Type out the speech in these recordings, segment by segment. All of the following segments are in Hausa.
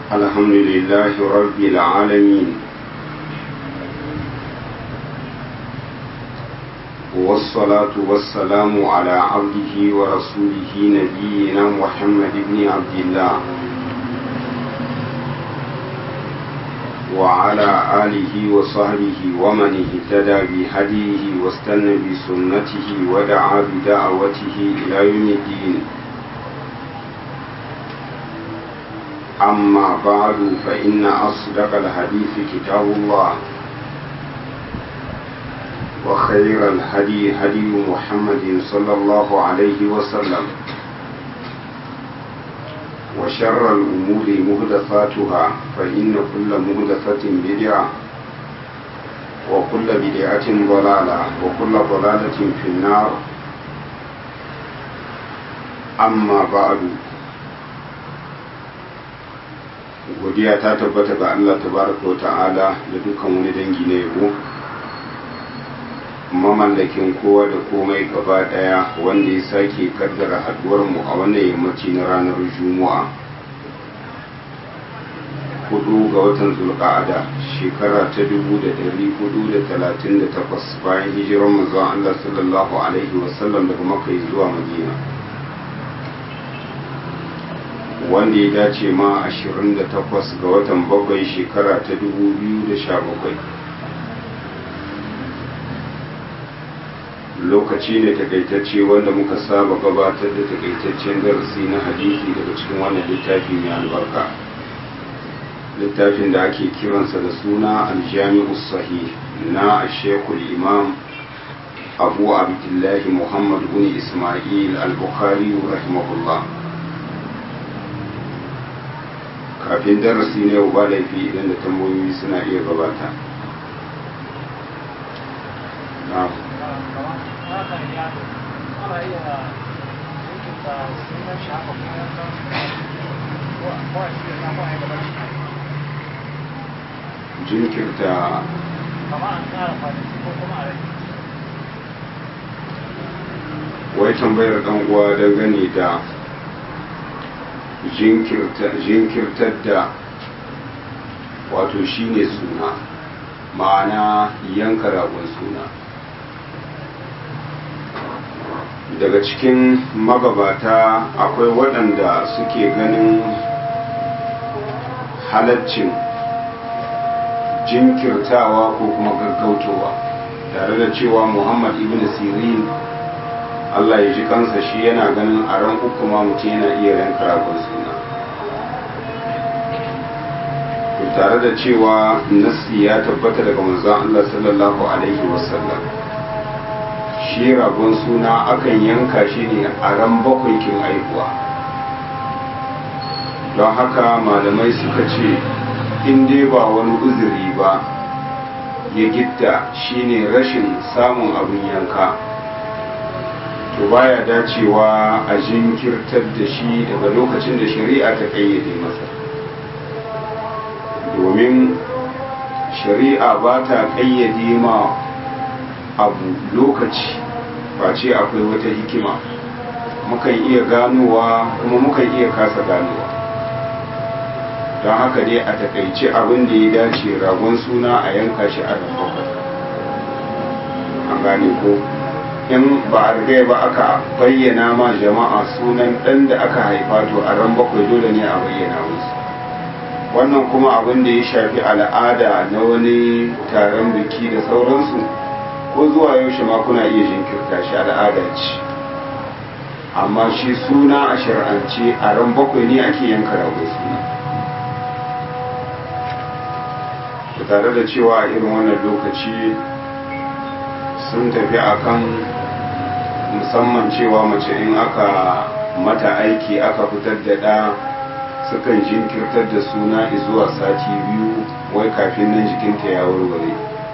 الحمد لله رب العالمين والصلاة والسلام على عبده ورسوله نبينا محمد بن عبد الله وعلى آله وصحبه ومن اهتدى بهديه واستنى بسنته ودعا بدعوته إلى يوم الدين أما بعد فإن أصدق الحديث كتاب الله وخير الهدي هدي محمد صلى الله عليه وسلم وشر الأمور مهدفاتها فإن كل مهدفة بدعة وكل بدعة ضلالة وكل ضلالة في النار أما بعد godiya ta tabbata ga Allah tabaraka wa ta'ala da dukkan wani dangi na yabo mamallakin kowa da komai gaba daya wanda ya sake kaddara haduwar mu a wannan yammaci na ranar juma'a hudu ga watan zulqa'ada shekara ta dubu da dari hudu da talatin da takwas bayan hijirar manzon Allah sallallahu alaihi wasallam daga makka zuwa madina wanda ya dace ma 28 ga watan bakwai shekara ta 2017 lokaci ne takaitacce wanda muka saba gabatar da takaitaccen darasi na hadisi daga cikin wannan littafi mai albarka littafin da ake kiransa da suna aljami'u sahih na shekul imam abu abdullahi muhammad bin ismail al-bukhari rahimahullah kafin darasi ne ba laifi idan da tambayoyi suna iya gabata jinkirta wai tambayar dan uwa dangane da jinkirtar da wato shine suna ma'ana yanka ragon suna daga cikin magabata akwai waɗanda suke ganin halaccin jinkirtawa ko kuma gaggautowa tare da cewa muhammad ibn sirin Allah ya ji kansa shi yana ganin a ran uku ma mutum yana iya yanka ragon suna tare da cewa nassi ya tabbata daga manzon Allah sallallahu alaihi wasallam shi ragon suna akan yanka shi ne a ran bakwai kin aihuwa don haka malamai suka ce in dai ba wani uzuri ba ya gitta shine rashin samun abin yanka to baya dacewa a jinkirtar da shi daga lokacin da shari'a ta kayyade masa domin shari'a ba ta kayyade ma abu lokaci face akwai wata hikima mukan iya ganowa kuma mukan iya kasa ganowa don haka dai a takaice abin da ya dace ragon suna a yanka shi a an gane ko in ba a rigai ba aka bayyana ma jama'a sunan ɗan da aka haifa to a ran bakwai dole ne a bayyana musu wannan kuma abin da ya shafi al'ada na wani taron biki da sauransu ko zuwa yaushe ma kuna iya jinkirta shi al'ada ce amma shi suna a shar'ance a ran bakwai ne ake yanka rago suna tare da cewa a irin wannan lokaci sun tafi akan musamman cewa mace in aka mata aiki aka fitar da ɗa sukan jinkirtar da suna zuwa sati biyu wai kafin nan jikinta ya warware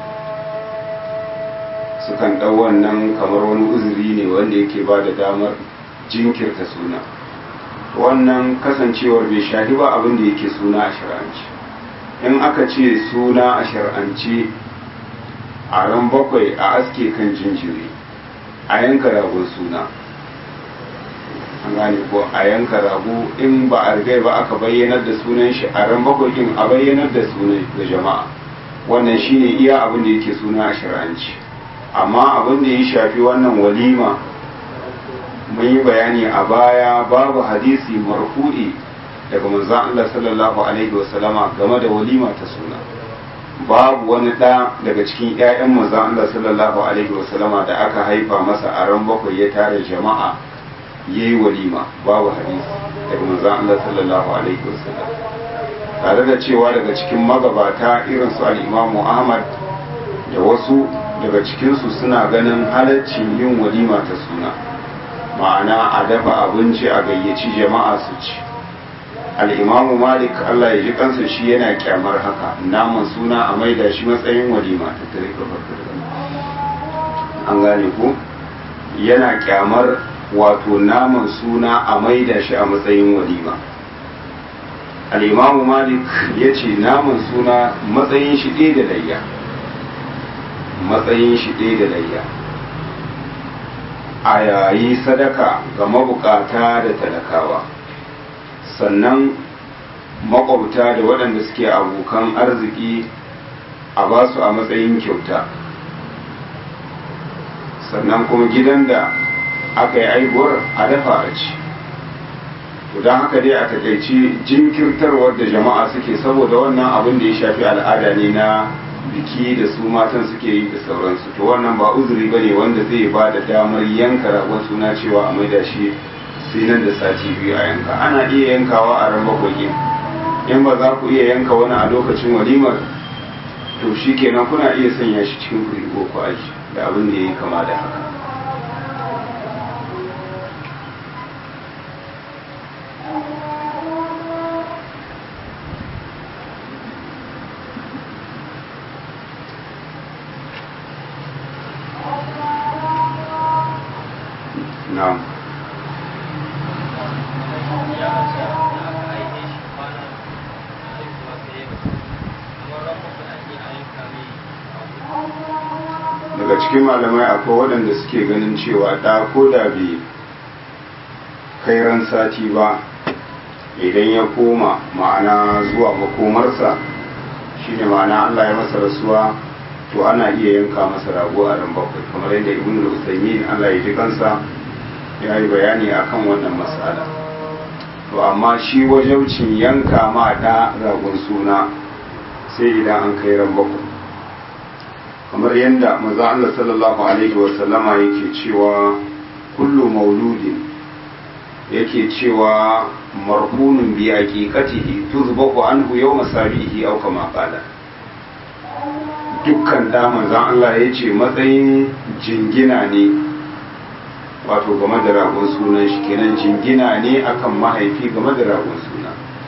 sukan ɗau wannan kamar wani uzuri ne wanda yake ba da damar jinkirta suna wannan kasancewar bai shahi ba abin da yake suna a shari'ance in aka ce suna a shari'ance a ran bakwai a aske kan jinjiri a yanka ragon suna an gane ko a yanka rago in ba a rigai ba aka bayyanar da sunan shi a ran bakwai a bayyanar da sunan da jama'a wannan shine iya abin da yake suna a shari'anci amma abin da ya shafi wannan walima mun yi bayani a baya babu hadisi marfu'i daga manzon Allah sallallahu alaihi wasallama game da walima ta suna babu wani ɗa daga cikin 'ya'yan manzon Allah sallallahu alaihi wasallama da aka haifa masa a ran bakwai ya tare jama'a yayi walima babu hadisi daga manzon Allah sallallahu alaihi wasallam tare da cewa daga cikin magabata irin su al-Imam Ahmad da wasu daga cikinsu suna ganin halaccin yin walima ta suna ma'ana a dafa abinci a gayyaci jama'a su ci al'imamu malik allah ya ji kansa shi yana kyamar haka naman suna a maida shi matsayin walima ta tare an gane ku yana kyamar wato naman suna a maida shi a matsayin walima al'imamu malik ya ce naman suna matsayin shi ɗaya da layya matsayin shi ɗaya da layya a yayi sadaka ga mabukata da talakawa sannan makwabta da waɗanda suke abokan arziki a ba su a matsayin kyauta sannan kuma gidan da aka yi aibuwar a dafa a ci don haka dai a takaici jinkirtarwar da jama'a suke saboda wannan abin da ya shafi al'ada ne na biki da su matan suke yi da sauransu to wannan ba uzuri bane wanda zai ba da damar yanka ragon suna cewa a maida shi sai nan da sati biyu a yanka ana iya yankawa a ran bakwai in ba za ku iya yanka wani a lokacin walimar to shi kenan kuna iya sanya shi cikin kurigo ku aji da abin da ya yi kama da haka na'am daga cikin malamai akwai waɗanda suke ganin cewa ɗa ko da bai kai ran sati ba idan ya koma ma'ana zuwa makomarsa shine ma'ana Allah ya masa rasuwa to ana iya yanka masa rago a ran bakwai kamar yadda ibn al-usaymin Allah ya ji kansa ya yi bayani akan wannan matsala to amma shi wajaucin yanka ma da ragon suna sai idan an kai ran bakwai kamar yadda maza Allah sallallahu alaihi wasallama yake cewa kullu mauludin yake cewa marhunun bi aqiqatihi tuzbahu anhu yawma sabihi aw kama qala dukkan da manzon Allah yace matsayin jingina ne wato game da ragon sunan shi kenan jingina ne akan mahaifi game da ragon suna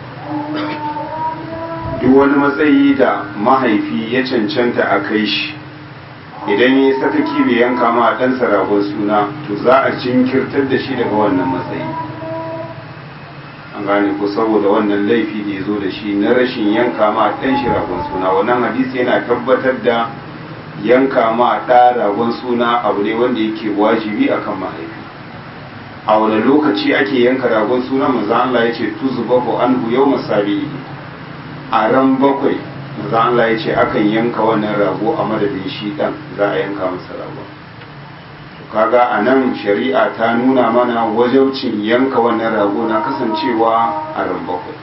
duk wani matsayi da mahaifi ya cancanta a kai shi idan ya saka kibi yanka ma ɗansa ragon suna to za a jinkirtar da shi daga wannan matsayi an gane ko saboda wannan laifi da ya zo da shi na rashin yanka ma ɗan shi ragon suna wannan hadisi yana tabbatar da yanka ma ɗa ragon suna abu ne wanda yake wajibi akan mahaifi a wani lokaci ake yanka ragon suna manzo Allah ya ce tuzbahu anhu yawma sabi'i a ran bakwai manzo Allah ya ce akan yanka wannan rago a madadin shi dan za a yanka masa rago kaga a nan shari'a ta nuna mana wajaucin yanka wannan rago na kasancewa a ran bakwai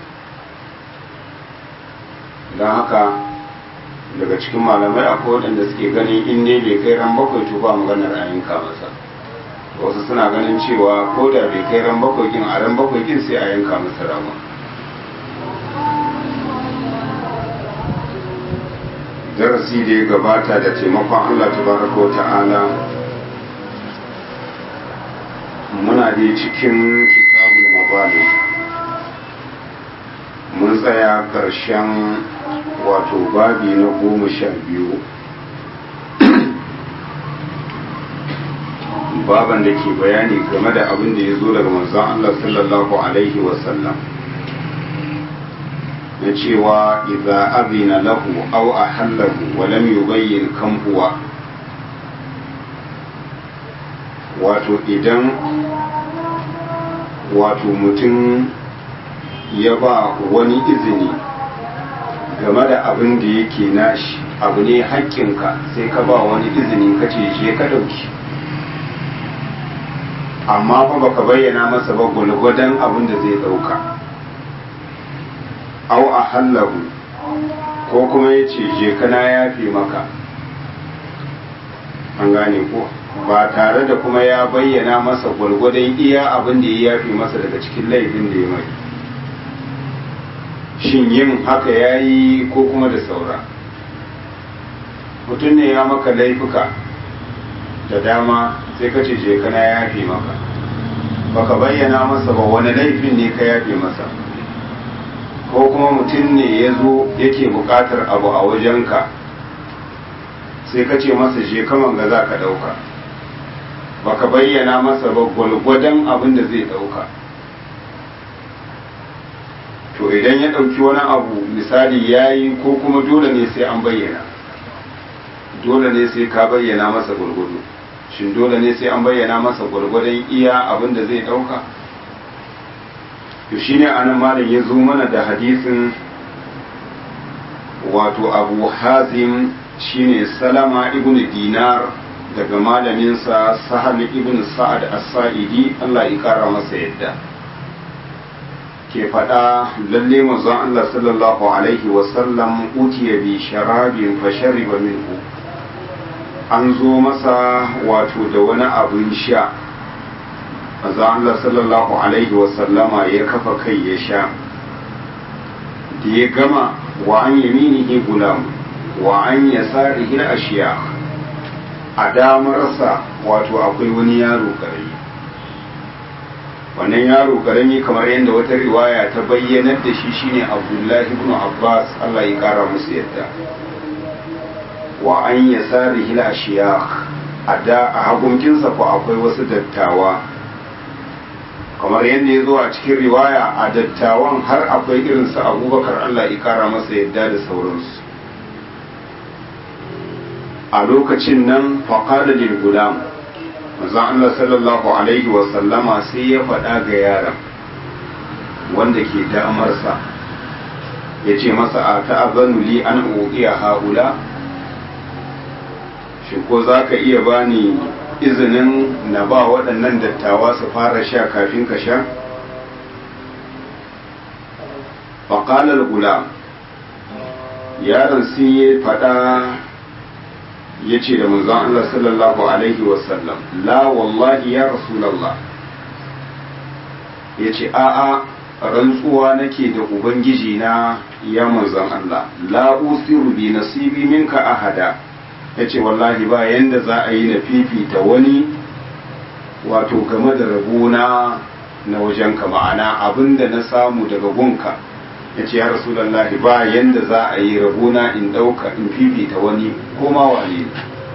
don haka daga cikin malamai akwai waɗanda suke ganin in ne bai kai ran bakwai to ba maganar a yanka masa wasu suna ganin cewa ko da bai kai ran bakwai kin a ran bakwai kin sai a yanka masa ragon darasi da ya gabata da taimakon Allah tabaraka wa ta'ala muna da cikin kitabul mabali mun tsaya ƙarshen wato babi na goma sha biyu baban da ke bayani game da abin da ya zo daga manzon Allah sallallahu alaihi wasallam na cewa idza azina lahu aw ahallahu wa lam yubayyin kam huwa wato idan wato mutum ya ba wani izini game da abin da yake nashi abu ne haƙƙinka sai ka ba wani izini ka ce je ka ɗauki amma fa baka bayyana masa ba gwalgwadon abin da zai ɗauka au a hallahu ko kuma ya ce je kana yafe maka an gane ko ba tare da kuma ya bayyana masa gwalgwadon iya abin da ya yafe masa daga cikin laifin da ya mai shin yin haka ya yi ko kuma da saura mutum ne ya maka laifuka da dama sai ka ce je kana yafe maka baka bayyana masa ba wani laifin ne ka yafe masa ko kuma mutum ne ya zo yake bukatar abu a wajenka sai ka ce masa je kaman ga za ka ɗauka baka bayyana masa ba gwalgwadon abin da zai ɗauka to idan ya ɗauki wani abu misali ya yi ko kuma dole ne sai an bayyana dole ne sai ka bayyana masa gwargwado shin dole ne sai an bayyana masa gwargwadon iya abin da zai ɗauka to shine anan malam ya zo mana da hadisin wato abu hazim shine salama ibn dinar daga malaminsa sahal ibn sa'ad as-sa'idi Allah ya kara masa yadda ke faɗa lalle manzon Allah sallallahu alaihi wasallam utiya bi sharabin fa shariba minhu an zo masa wato da wani abin sha manzon Allah sallallahu alaihi wasallama ya kafa kai ya sha da ya gama wa an yaminihi gulam wa an yasarihi ashiya a damarsa wato akwai wani yaro karami wannan yaro karami kamar yadda wata riwaya ta bayyanar da shi shine abdullahi ibn abbas allah ya kara musu yadda wa an yasarihi ashiya a da a hagunkinsa ko akwai wasu dattawa kamar yadda ya zo a cikin riwaya a dattawan har akwai irinsu abubakar allah ya kara masa yadda da sauransu a lokacin nan faƙaɗa lil gulam manzon Allah sallallahu alaihi wa sallama sai ya faɗa ga yaron wanda ke damarsa ya ce masa a ta'azanu li an uqiya haula shi ko za ka iya bani izinin na ba waɗannan dattawa su fara sha kafin ka sha faƙalar gulam yaron sai ya faɗa ya ce da manzon Allah sallallahu Alaihi wasallam la wallahi ya rasulallah ya ce a'a rantsuwa nake da ubangiji na ya manzon Allah la usiru bi nasibi minka ahada ya ce wallahi ba yanda za a yi na fifita wani wato game da rabona na wajenka ma'ana abinda na samu daga gunka ya ce ya rasulallahi ba yanda za a yi rabona in ɗauka in fifita wani ko ma wane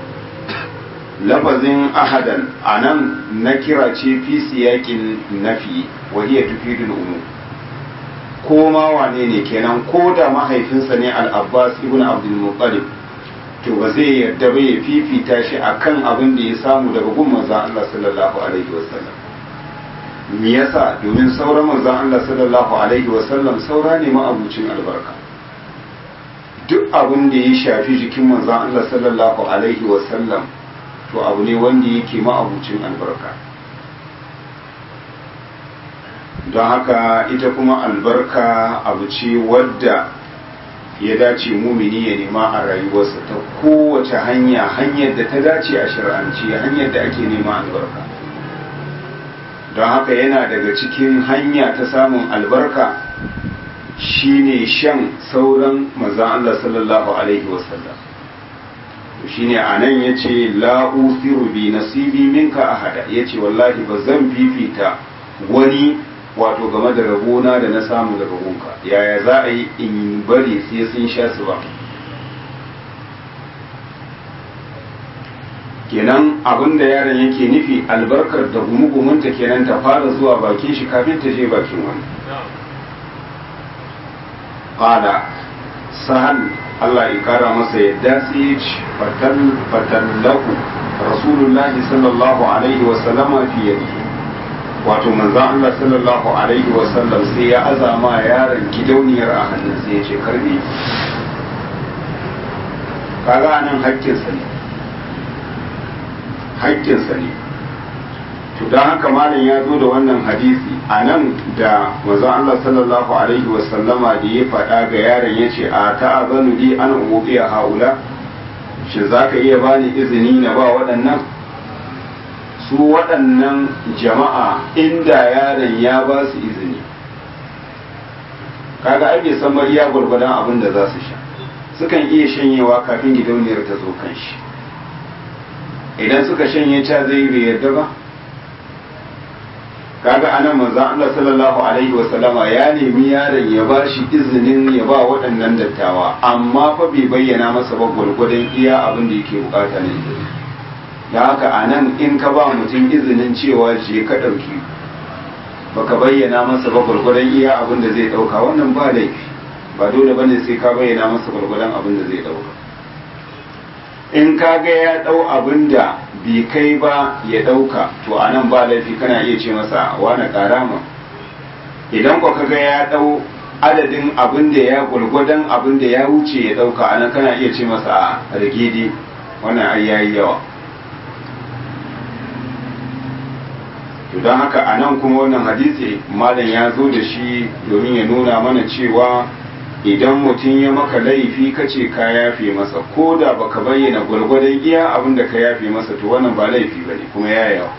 lafazin ahadan a nan na kira ce fi siyakin nafi wahiyar tufidul umu ko ma wane ne kenan ko da mahaifinsa ne al-abbas ibn abdul muttalib to ba zai yarda ba ya fifita shi akan abin da ya samu daga gun manzon Allah sallallahu alaihi wasallam me yasa domin sauran manzon Allah sallallahu alaihi wasallam saura ne ma'abucin albarka duk abin da ya shafi jikin manzon Allah sallallahu alaihi wasallam to abu ne wanda yake ma'abucin albarka don haka ita kuma albarka abu ce wadda ya dace mumini ya nema a rayuwarsa ta kowace hanya hanyar da ta dace a shari'anci hanyar da ake nema albarka don haka yana daga cikin hanya ta samun albarka shine shan sauran maza Allah sallallahu alaihi wasallam shine a nan ya ce la'ufiru bi nasibi minka ahada ya ce wallahi ba zan fifita wani wato game da rabona da na samu daga gunka yaya za a yi in bari sai sun sha su ba kenan abin da yaron yake nufi albarkar da gumugumunta kenan ta fara zuwa bakin shi kafin ta je bakin wani ƙada sahal Allah ya kara masa yadda sai ya ci fatallahu rasulullahi sallallahu alaihi wasallama fi yadihi wato manzan Allah sallallahu alaihi wasallam sai ya azama yaron gidauniyar a hannun sai ya ce karbe kaga anan haƙƙinsa ne haƙƙinsa ne to don haka malam ya zo da wannan hadisi a nan da manzon Allah sallallahu alaihi wasallama da ya faɗa ga yaron ya ce a ta'azanu li an ubiya haula shi za ka iya bani izini na ba waɗannan su waɗannan jama'a inda yaron ya ba su izini kaga ai bai san iya gwargwadon abin da za su sha sukan iya shanyewa kafin gidauniyar ta zo kan shi idan suka shanye ca zai bai yarda ba kaga anan manzon Allah sallallahu alaihi wa sallama ya nemi yaron ya ba shi izinin ya ba waɗannan dattawa amma fa bai bayyana masa ba gwargwadon iya abin da yake bukata ne da haka anan in ka ba mutum izinin cewa je ka ɗauki baka bayyana masa ba gwargwadon iya abin da zai ɗauka wannan ba laifi ba dole bane sai ka bayyana masa gwargwadon abin da zai ɗauka in ka ga ya ɗau abin da bai kai ba ya ɗauka to a nan ba laifi kana iya ce masa wane karama idan ko ka ga ya ɗau adadin abin da ya gwargwadon abin da ya wuce ya ɗauka a nan kana iya ce masa a rage wannan ai yayi yawa to don haka a nan kuma wannan hadisi malam ya zo da shi domin ya nuna mana cewa idan mutum ya maka laifi ka ce ka yafe masa ko da baka bayyana gwargwadon iya abin da ka yafe masa to wannan ba laifi bane kuma ya yawa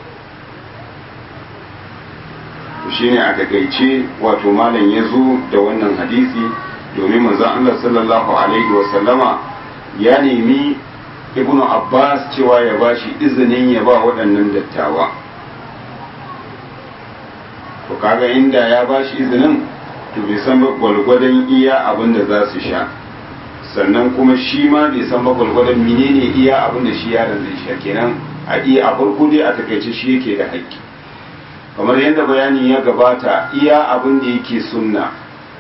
shi ne a takaice wato malam ya zo da wannan hadisi domin manzon Allah sallallahu alaihi wa sallama ya nemi ibnu abbas cewa ya bashi izinin ya ba waɗannan dattawa to kaga inda ya bashi izinin to bai san ba gwalgwadon iya abin da za su sha sannan kuma shi ma bai san ba gwalgwadon menene iya abin da shi yaron zai sha kenan a iya a farko dai a takaice shi yake da haƙƙi kamar yadda bayani ya gabata iya abin da yake sunna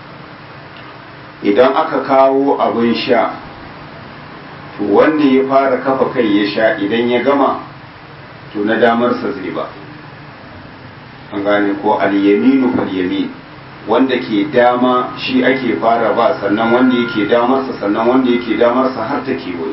idan aka kawo abin sha to wanda ya fara kafa kai ya sha idan ya gama to na damarsa zai ba an gane ko al-yaminu fal-yamin wanda ke dama shi ake fara ba sannan wanda yake damarsa sannan wanda yake damarsa har ta kewayo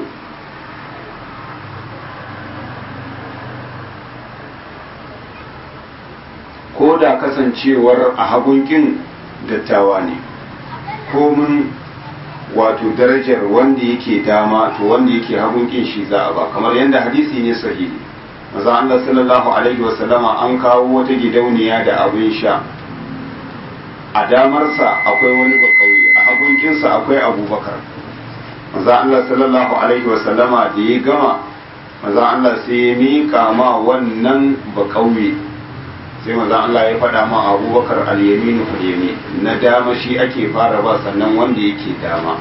ko da kasancewar a hagunkin dattawa ne komin wato darajar wanda yake dama to wanda yake hagunkin shi za a ba kamar yadda hadisi ne sahihi maza Allah sallallahu alaihi wasallama an kawo wata gidauniya da abin sha a damarsa akwai wani bakauye a hagunkinsa akwai abubakar maza Allah sallallahu alaihi wasallama da ya gama maza Allah sai ya miƙa ma wannan bakauye sai maza Allah ya faɗa ma abubakar al-yaminu fal na dama shi ake fara ba sannan wanda yake dama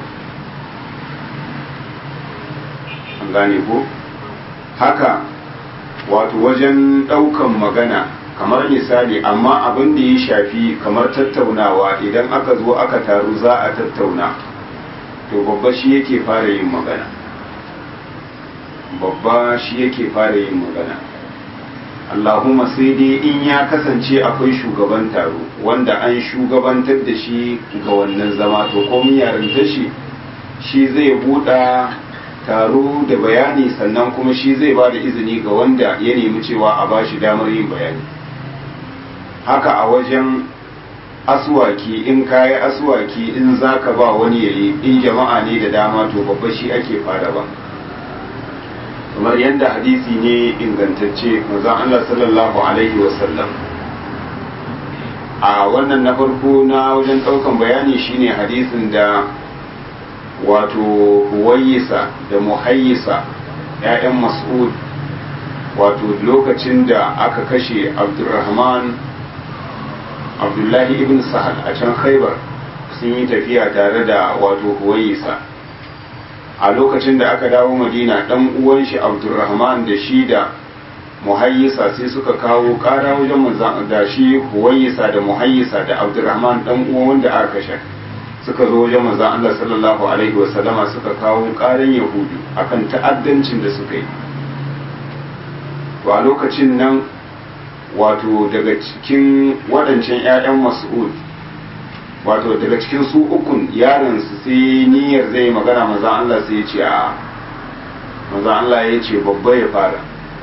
an gane ko haka wato wajen ɗaukan magana kamar misali amma abin da ya shafi kamar tattaunawa idan aka zo aka taru za a tattauna to babba shi yake fara yin magana babba shi yake fara yin magana allahumma sai dai in ya kasance akwai shugaban taro wanda an shugabantar da shi ga wannan zama to komin yarinta shi shi zai buɗa taro da bayani sannan kuma shi zai ba da izini ga wanda ya nemi cewa a ba shi damar yin bayani haka a wajen aswaki in kayi aswaki in za ka ba wani yayi in jama'a ne da dama to babba shi ake fara ba kamar yadda hadisi ne ingantacce manzon Allah sallallahu alaihi wasallam a wannan na farko na wajen ɗaukan bayani shine hadisin da wato huwayisa da muhayyisa ‘ya'yan mas'ud wato lokacin da aka kashe abdulrahman abdullahi ibn sahal a can khaibar sun yi tafiya tare da wato huwayisa a lokacin da aka dawo madina ɗan uwan shi abdulrahman da shi da muhayyisa sai suka kawo ƙara wajen manzan da shi huwayisa da muhayyisa da abdulrahman ɗan uwan wanda aka kashe suka zo wajen manzan Allah sallallahu alaihi wasallama suka kawo ƙarin yahudu akan ta'addancin da suka yi to a lokacin nan wato daga cikin waɗancan 'ya'yan mas'ud wato daga cikin su ukun yaron su sai niyyar zai magana maza Allah sai ya ce a maza Allah ya ce babba ya fara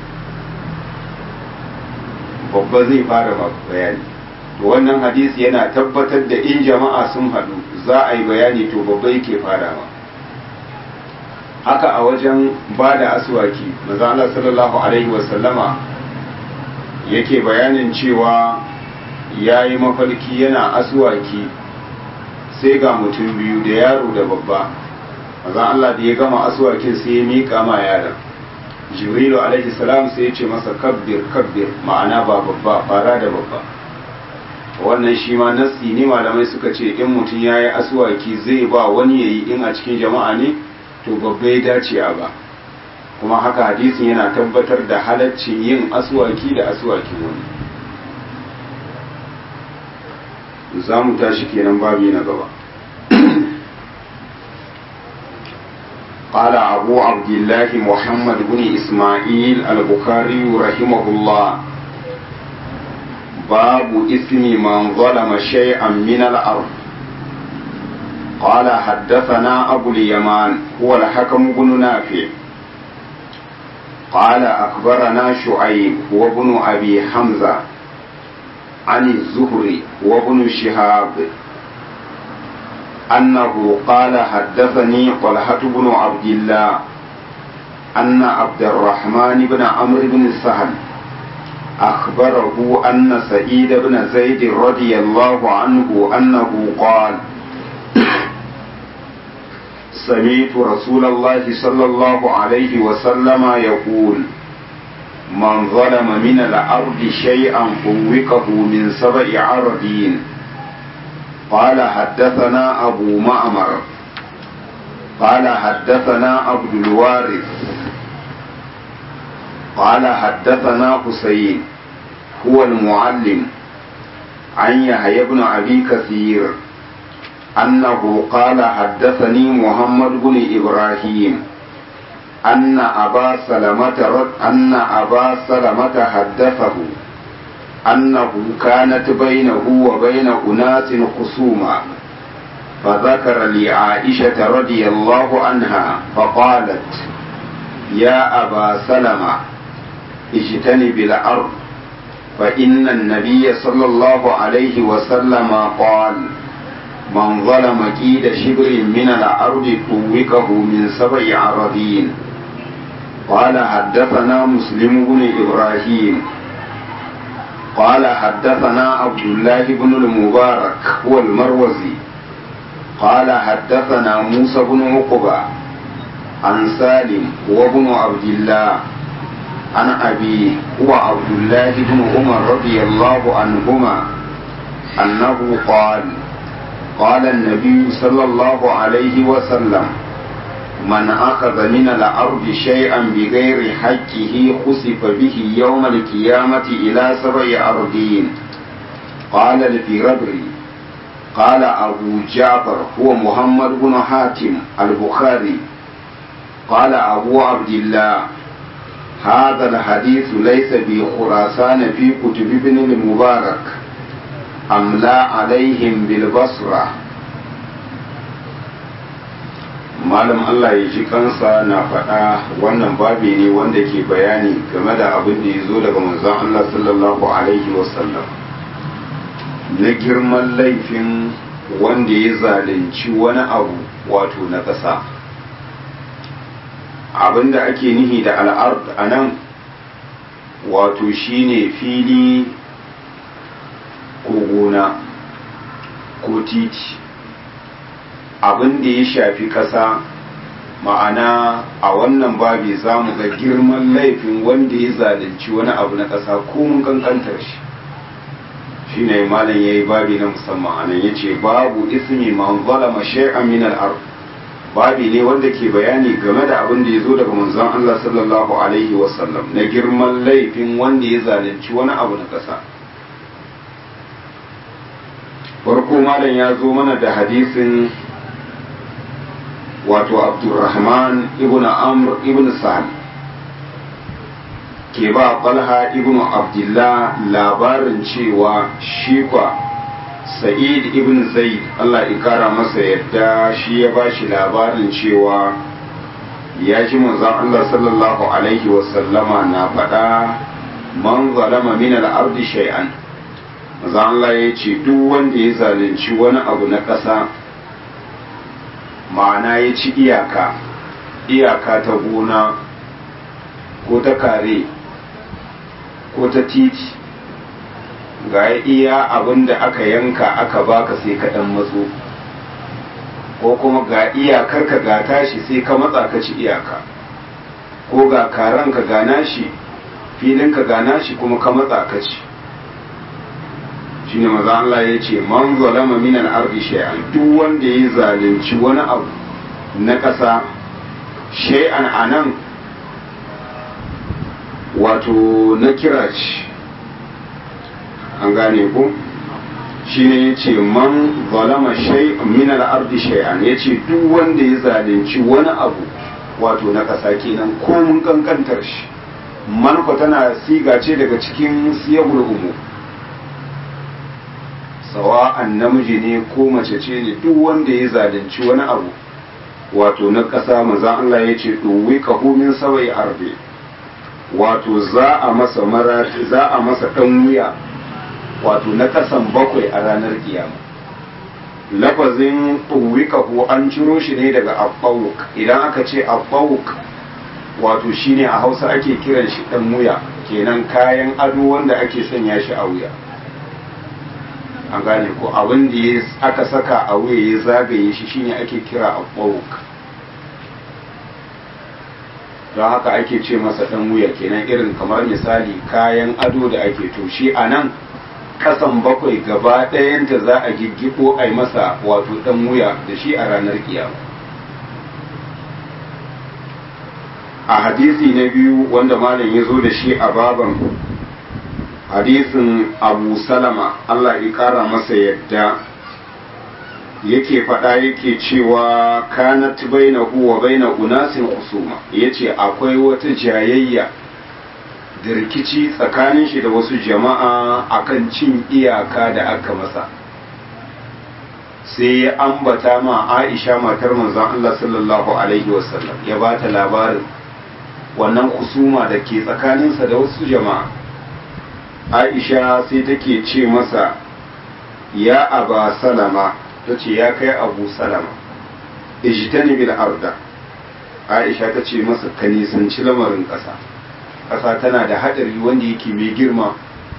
babba zai fara bayani to wannan hadisi yana tabbatar da in jama'a sun haɗu za a yi bayani to babba yake farawa haka a wajen ba da aswaki maza Allah sallallahu alaihi wasallama yake bayanin cewa ya yi mafarki yana aswaki sai ga mutum biyu da yaro da babba maza Allah da ya gama aswakin sai ya miƙa ma yaron jibrilu alaihi salam sai ya ce masa kabbir kabbir ma'ana ba babba fara da babba wannan shi ma nassi ne malamai suka ce in mutum ya yi aswaki zai ba wani ya yi in a cikin jama'a ne to babba ya dace a ba kuma haka hadisin yana tabbatar da halaccin yin aswaki da aswakin wani za mu tashi kenan babi na gaba قال أبو عبد الله محمد بن إسماعيل البخاري رحمه الله باب اسم من ظلم شيئا من الأرض قال حدثنا أبو اليمان هو الحكم بن نافع قال أخبرنا شعيب هو ابن أبي حمزة عن الزهري وابن شهاب أنه قال حدثني طلحة بن عبد الله أن عبد الرحمن بن عمرو بن سهل أخبره أن سعيد بن زيد رضي الله عنه أنه قال سمعت رسول الله صلى الله عليه وسلم يقول من ظلم من الأرض شيئا فوقه من سبع عرضين قال حدثنا أبو معمر قال حدثنا عبد الوارث قال حدثنا حسين هو المعلم عن يحيى بن أبي كثير أنه قال حدثني محمد بن إبراهيم أن أبا سلمة أن أبا سلمة حدثه أنه كانت بينه وبين أناس خصوما فذكر لعائشة رضي الله عنها فقالت يا أبا سلمة اجتنب الأرض فإن النبي صلى الله عليه وسلم قال من ظلم كيد شبر من الأرض طوقه من سبع عرضين قال حدثنا مسلم بن إبراهيم قال حدثنا عبد الله بن المبارك هو المروزي قال حدثنا موسى بن عقبة عن سالم هو ابن عبد الله عن أبيه هو عبد الله بن عمر رضي الله عنهما أنه قال قال النبي صلى الله عليه وسلم من أخذ من الأرض شيئا بغير حقه خسف به يوم القيامة إلى سبع أرضين قال الفربري قال أبو جعفر هو محمد بن حاتم البخاري قال أبو عبد الله هذا الحديث ليس بخراسان في كتب ابن المبارك أملا عليهم بالبصرة malam Allah ya ji kansa na faɗa wannan babi ne wanda ke bayani game da abin da ya zo daga manzon Allah sallallahu alaihi wasallam na girman laifin wanda ya zalunci wani abu wato na ƙasa abin da ake nihi da al'ard a nan wato shine fili ko gona ko titi abin da ya shafi ƙasa ma'ana a wannan babi za mu ga girman laifin wanda ya zalunci wani abu na ƙasa ko mun kankantar shi shi ne malam ya yi babi na musamman anan ya ce babu ismi man zalama shay'an min al babi ne wanda ke bayani game da abin da ya zo daga manzon Allah sallallahu alaihi wasallam na girman laifin wanda ya zalunci wani abu na ƙasa farko malam ya zo mana da hadisin wato abdurrahman ibn amr ibn sa'ad ke ba Talha ibn Abdullah labarin cewa shi kwa Sa'id ibn Zaid Allah ya kara masa yadda shi ya ba shi labarin cewa ya ji manzon Allah sallallahu alaihi wasallama na faɗa man zalama min al-ardi shay'an manzon Allah ya ce duk wanda ya zalunci wani abu na ƙasa ma'ana ya ci iyaka iyaka ta gona ko ta kare ko ta titi ga iya abin da aka yanka aka baka sai ka dan matso ko kuma ga iyakar ka ga tashi sai ka matsa ka ci iyaka ko ga karan ka ga nashi filin ka ga nashi kuma ka matsa ka ci shine maza Allah ya ce man zalama min al-ardi shay'an duk wanda ya zalunci wani abu na ƙasa shay'an anan wato na kira shi an gane ku shine ya ce man zalama shay min al-ardi shay'an ya ce duk wanda ya zalunci wani abu wato na ƙasa kenan ko mun kankantar shi manko tana siga ce daga cikin siyagul umu sawa'an namiji ne ko mace ce ne duk wanda ya zalunci wani abu wato na ƙasa maza Allah ya ce ɗuwi min sawai arbe wato za a masa mara za a masa ɗan wuya wato na ƙasan bakwai a ranar kiyama lafazin ɗuwi kaho an ciro shi ne daga abbawuk idan aka ce abbawuk wato shine a hausa ake kiran shi ɗan wuya kenan kayan ado wanda ake sanya shi a wuya an gane ko abin da ya aka saka a wuya ya zagaye shi shine ake kira abbawuk don haka ake ce masa ɗan wuya kenan irin kamar misali kayan ado da ake to shi a nan kasan bakwai gaba ɗayanta za a giggiɓo a yi masa wato ɗan wuya da shi a ranar kiyama a hadisi na biyu wanda malam ya zo da shi a baban hadisin abu salama Allah ya kara masa yadda yake faɗa yake cewa kanat baina huwa baina unasin husuma yace akwai wata jayayya da rikici tsakanin shi da wasu jama'a akan cin iyaka da aka masa sai ya ambata ma Aisha matar manzon Allah sallallahu alaihi wasallam ya bata labarin wannan husuma da ke tsakaninsa da wasu jama'a aisha sai take ce masa ya aba salama ta ce ya kai abu salama ijtani bil arda aisha ta ce masa ka nisanci lamarin ƙasa ƙasa tana da haɗari wanda yake mai girma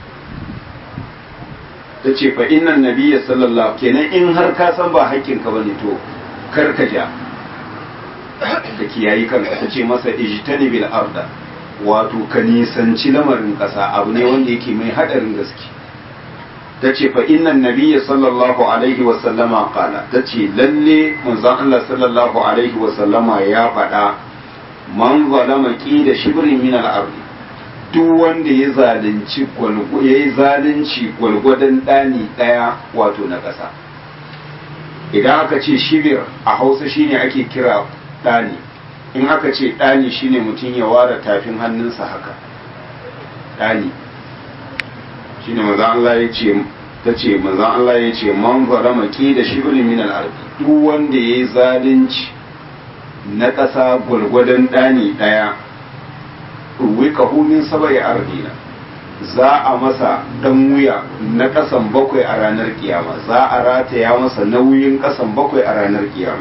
ta ce fa innan nabiyya sallallahu kenan in har ka san ba haƙƙinka bane to kar ka ja ka kiyayi kanka ta ce masa ijtani bil arda wato ka nisanci lamarin ƙasa abu ne wanda yake mai haɗarin gaske ta ce fa innan nabiyya sallallahu alaihi wa sallama qala ta ce lalle manzon Allah sallallahu alaihi wa sallama ya faɗa man zalama da shibrin min al duk wanda ya zalunci ya yi zalunci gwalgwadon ɗani ɗaya wato na ƙasa idan aka ce shibir a hausa shine ake kira ɗani in aka ce ɗani shine mutum ya ware tafin hannunsa haka ɗani shine manzon Allah ya ce ta ce manzon Allah ya ce man zalama da shibrin min al duk wanda ya yi zalunci na ƙasa gwargwadon ɗani ɗaya wika min sabai ardina za a masa ɗan wuya na ƙasan bakwai a ranar kiyama za a rataya masa nauyin ƙasan bakwai a ranar kiyama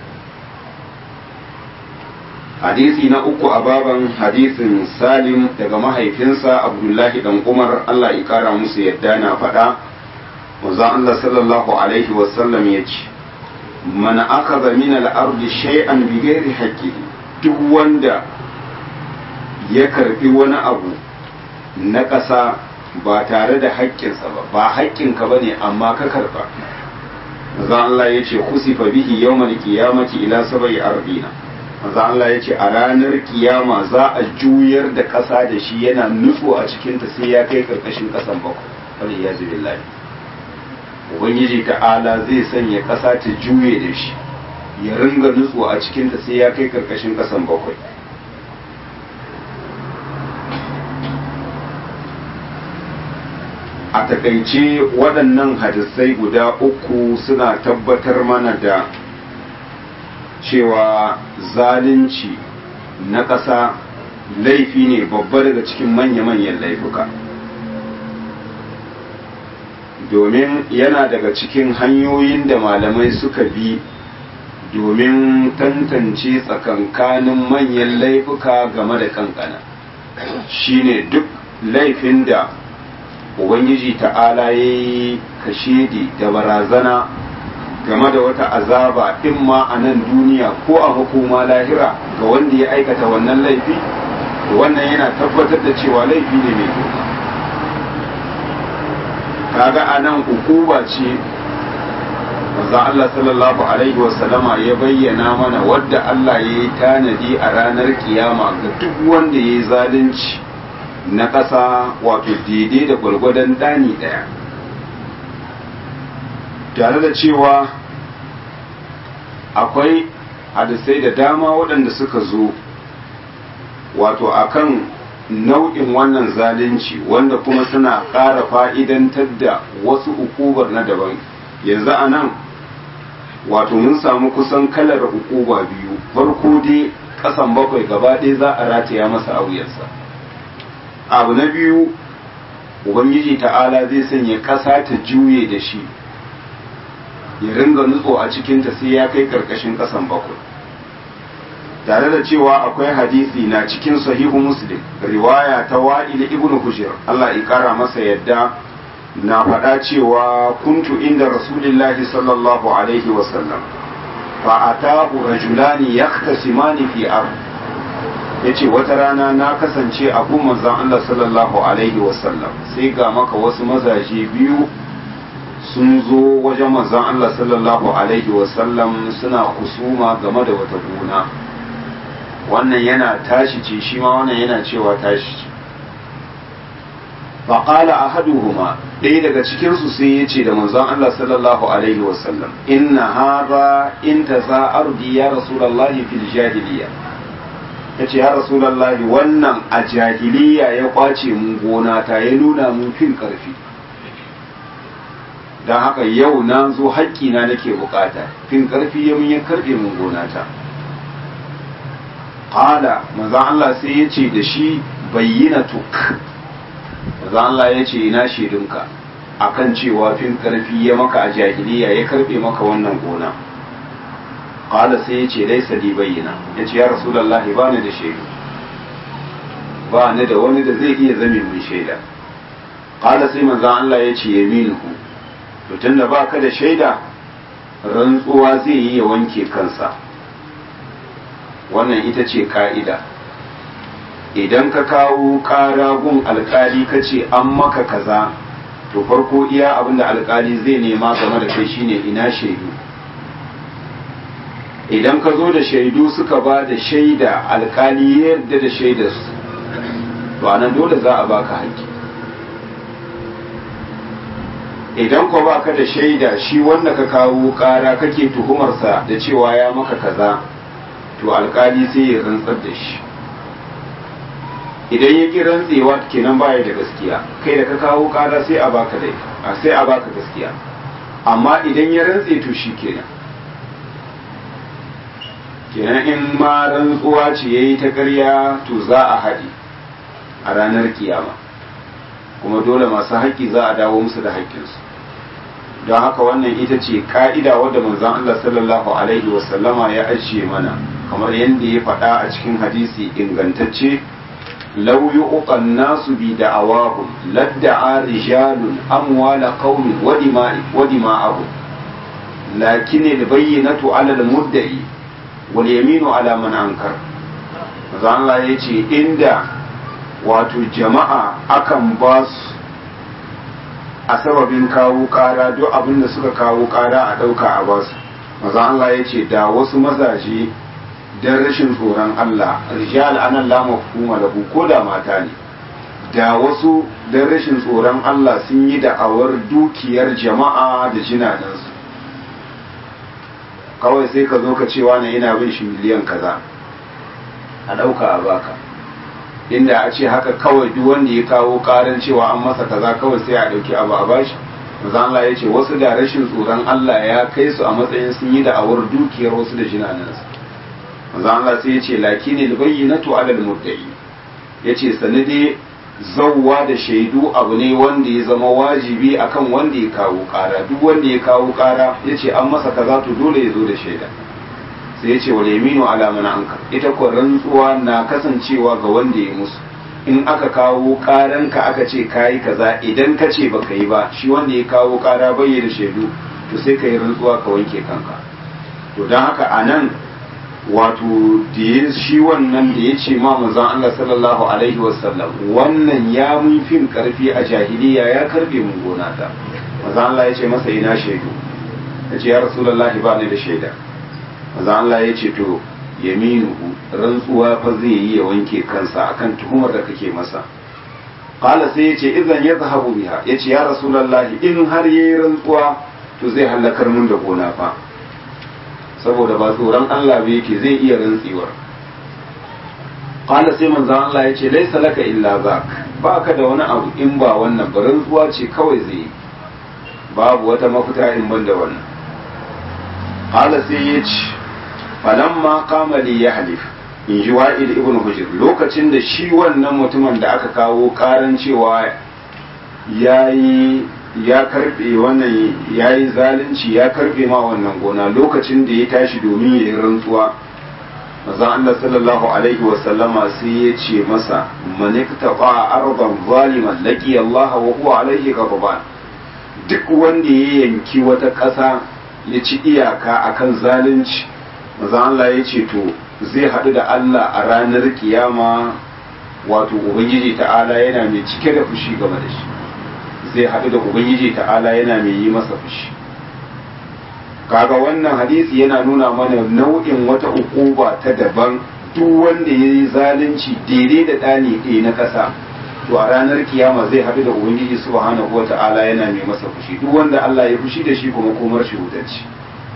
hadisi na uku a baban hadisin salim daga mahaifinsa abdullahi dan umar allah ya kara musu yadda na faɗa manzon allah sallallahu alaihi wasallam ya ce man akaza min al-ardi shay'an bi ghairi haqqihi duk wanda ya karbi wani abu na ƙasa ba tare da haƙƙinsa ba ba haƙƙinka bane amma ka karba manzo Allah ya ce kusifa bihi yawmal qiyamati ila sab'i ardina manzo Allah ya ce a ranar kiyama za a juyar da ƙasa da shi yana nutso a cikin ta sai ya kai karkashin ƙasan bakwai wal iyazu billahi ubangiji ta'ala zai sanya ƙasa ta juye da shi ya ringa nutso a cikinta sai ya kai karkashin ƙasan bakwai a takaice waɗannan hadisai guda uku suna tabbatar mana da cewa zalunci na ƙasa laifi ne babba daga cikin manya-manyan laifuka domin yana daga cikin hanyoyin da malamai suka bi domin tantance tsakankanin manyan laifuka game da kankana shine duk laifin da ubangiji ta'ala ya yi kashedi da barazana game da wata azaba in ma a nan duniya ko a hukuma lahira ga wanda ya aikata wannan laifi wannan yana tabbatar da cewa laifi ne mai girma kaga a nan hukuma ce manzo Allah sallallahu alaihi wasallama ya bayyana mana wadda Allah ya yi tanadi a ranar kiyama ga duk wanda ya yi zalunci na ƙasa wato daidai da gwargwadon ɗani ɗaya tare da cewa akwai hadisai da dama waɗanda suka zo wato akan nau'in wannan zalunci wanda kuma suna ƙara fa'idantar da wasu ukubar na daban yanzu a nan wato mun samu kusan kalar ukuba biyu farko dai ƙasan bakwai gaba ɗaya za a rataya masa auyarsa abu na biyu ubangiji ta'ala zai sanya ƙasa ta juye da shi ya ringa nutso a cikinta sai ya kai ƙarƙashin ƙasan bakwai tare da cewa akwai hadisi na cikin sahihu muslim riwaya ta wa'il ibn hujr Allah ya kara masa yadda na faɗa cewa kuntu inda rasulillahi sallallahu alaihi wasallam fa atahu rajulani yahtasimani fi ard yace wata rana na kasance a gun manzon Allah sallallahu alaihi wasallam sai ga maka wasu mazaje biyu sun zo wajen manzon Allah sallallahu alaihi wasallam suna kusuma game da wata gona wannan yana tashi ce shi ma wannan yana cewa tashi ce faƙala a haduhuma ɗaya daga cikinsu sai ya ce da manzon Allah sallallahu alaihi wasallam inna haza in ta za ardi ya rasulallahi fil jahiliya ya ce ya rasulallahi wannan a jahiliya ya kwace mun gona ta ya nuna mun fin ƙarfi don haka yau na zo haƙƙina nake bukata fin ƙarfi ya mun ya karɓe mun gona ta qala manzo Allah sai ya ce da shi bayyinatuk manzo Allah ya ce ina shaidunka akan cewa fin karfi ya maka a jahiliya ya karbe maka wannan gona qala sai ya ce laisa li bayyana ya ce ya rasulullahi ba ni da shaidu ba ni da wani da zai iya zame min shaida qala sai manzo Allah ya ce yaminuhu to tunda baka da shaida rantsuwa zai yi ya wanke kansa wannan ita ce ka'ida idan ka kawo ƙara gun alkali ka ce an maka kaza to farko iya abinda alkali zai nema game da kai shine ina shaidu idan ka zo da shaidu suka ba da shaida alkali ya yarda da shaidarsu to anan dole za a baka haƙƙi idan ko baka da shaida shi wanda ka kawo ƙara kake tuhumarsa da cewa ya maka kaza to alkali sai ya rantsar da shi idan ya ki rantsewa kenan baya da gaskiya kai da ka kawo kara sai a baka dai sai a baka gaskiya amma idan ya rantse to shi kenan kenan in ma rantsuwa ce yayi ta ƙarya to za a haɗe a ranar kiyama kuma dole masu haƙƙi za a dawo musu da haƙƙinsu don haka wannan ita ce ka'ida wadda manzon Allah sallallahu alaihi wasallama ya ajiye mana kamar yadda ya faɗa a cikin hadisi ingantacce lau yu'qa nasu bi da'awahum ladda'a rijalun amwala qaumin wa dima'i wa dima'ahum lakin al-bayyinatu 'ala al-mudda'i wal yaminu 'ala man ankar manzo Allah yace inda wato jama'a akan ba su a sababin kawo ƙara duk abin da suka kawo ƙara a ɗauka a basu manzo Allah yace da wasu mazaje dan rashin tsoron Allah rijal anan la mafhuma lahu ko da mata ne da wasu dan rashin tsoron Allah sun yi da'awar dukiyar jama'a da jinanansu kawai sai ka zo ka cewa na ina bin shi miliyan kaza a ɗauka a baka inda a ce haka kawai duk wanda ya kawo karan cewa an masa kaza kawai sai a dauki abu a bashi manzo Allah ya ce wasu da rashin tsoron Allah ya kai su a matsayin sun yi da awar dukiyar wasu da jinanansu manzo Allah sai ya ce lakinil bayyinatu alal mudda'i yace sanade zawwa da shaidu abu ne wanda ya zama wajibi akan wanda ya kawo kara duk wanda ya kawo kara yace an masa kaza to dole ya zo da shaida sai ya ce wal yaminu ala man anka ita ko rantsuwa na kasancewa ga wanda ya musu in aka kawo karanka aka ce kayi kaza idan ka ce baka yi ba shi wanda ya kawo kara bai da shaidu to sai ka yi rantsuwa ka wanke kanka to don haka a nan wato da shi wannan da ya ce ma manzon Allah sallallahu alaihi wasallam wannan ya mun fin karfi a jahiliya ya karbe mun gona ta manzon Allah ya ce masa ina shaidu ya ce ya rasulullahi ba ni da shaida manzon Allah ya ce to yaminuhu rantsuwa fa zai yi ya wanke kansa akan tuhumar da kake masa qala sai yace idan ya zahabu biha yace ya rasulullahi in har yayi rantsuwa to zai halakar mun da gona fa saboda ba tsoron Allah ba yake zai iya rantsiwar qala sai manzon Allah yace laysa laka illa zak baka da wani abu in ba wannan ba rantsuwa ce kawai zai babu wata mafita in ban da wannan qala sai yace falamma kama li yahlif in ji wa'il ibn hujr lokacin da shi wannan mutumin da aka kawo karan cewa yayi ya karbe wannan yayi zalunci ya karbe ma wannan gona lokacin da ya tashi domin ya yi rantsuwa manzon Allah sallallahu alaihi wa sallama sai ya ce masa man iktafa ardan zaliman laqi Allah wa huwa alaihi ghadban duk wanda ya yanki wata ƙasa ya ci iyaka akan zalunci maza Allah ya ce to zai haɗu da Allah a ranar kiyama wato Ubangiji ta'ala yana mai cike da fushi game da shi zai haɗu da Ubangiji ta'ala yana mai yi masa fushi kaga wannan hadisi yana nuna mana nau'in wata ukuba ta daban duk wanda ya yi zalunci daidai da ɗani ɗaya na ƙasa to a ranar kiyama zai haɗu da Ubangiji subhanahu wa ta'ala yana mai masa fushi duk wanda Allah ya fushi da shi kuma komar shi wutarci